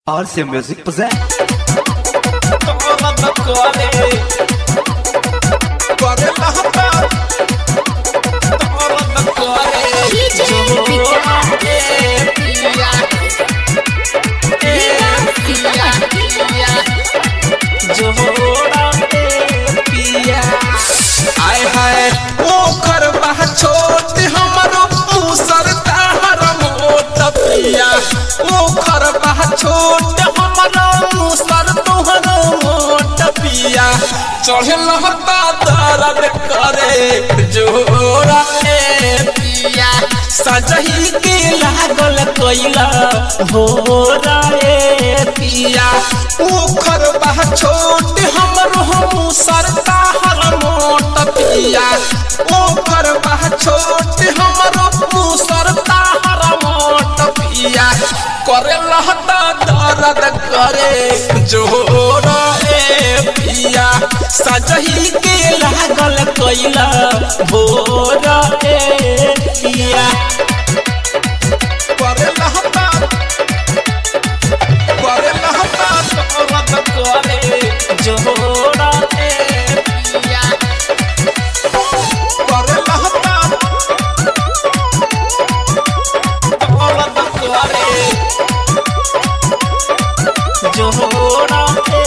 RC Music present. आय हाय ओखर बा छोट हमरो मुसर ताहर मोट पिया ओखर बा छोट हमरो मुसर तोहर मोट पिया चढ़ल हता दर्द करे जोरा ए पिया सजही के लागल कोइला हो रे पिया ओखर बा छोट हमरो मुसर ताहर मोट पिया ओखर बा छोट हमरो मुसर ताहर मोट पिया करे लहता दर्द करे जोर ए पिया सजही के लागल कोइला भोर ए पिया करे लहता करे लहता दर्द करे जोर ए पिया करे लहता दर्द करे जोड़ा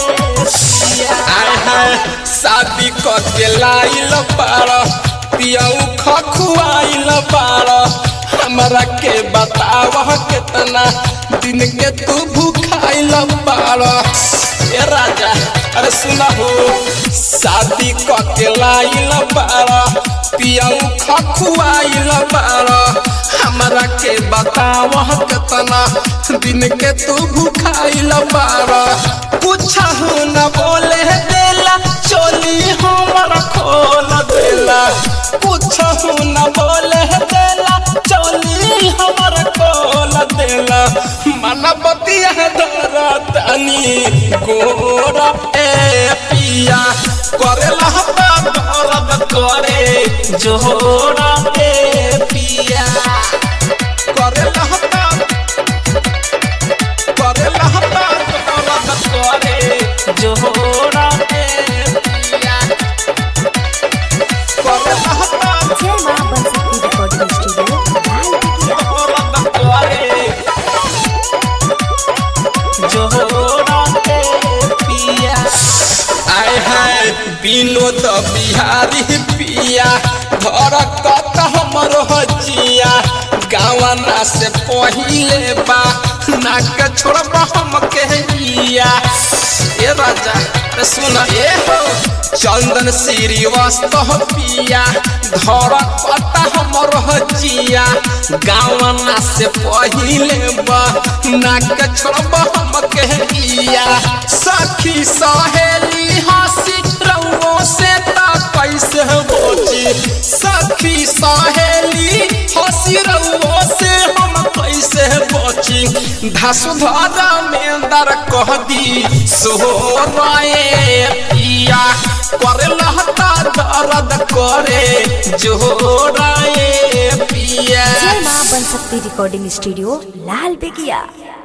आय हाय शादी क के लाइल पार पियऊ खखुआइल पार हमरा के बताव केतना दिन के तू भूखाइल पार ए राजा अरे सुना हो शादी क के लाइल पार पियऊ खखुआइल पार हमरा के बताव केतना दिन के तू भूखाइल पार कुछहु न बोले देला चोली हमर खोल देला कुछहु न बोले देला चोली हमर खोल देला मनबतिया दरतनी गोरा ए पिया करेला हता दर्द करे जोड़ा ए पिया करेला हता करेला हता दर्द करे जोड़ा ए पिया करेला हता जय मां बंसती रिकॉर्डिंग स्टूडियो लाल दर्द करे जोड़ा ए पिया आय हाय विनोद बिहारी पिया घर कत हमर हजिया गावना से पहिले बा नाक छोड़ब हम कहिया ए राजा अरे सुन ए हो चंदन श्रीवास्तव पिया घर कत हमर हजिया गावना से पहिले बा नाक छोड़ब हम कहिया सखी सहेली हंसी रउओ से ता कैसे बोची सखी सहेली हंसी रउओ से हम कैसे बोची धसुधरा में दर कह दी सोहराए पिया करे लहता दर्द करे जोराए पिया जय मां बंसती रिकॉर्डिंग स्टूडियो लाल बेगिया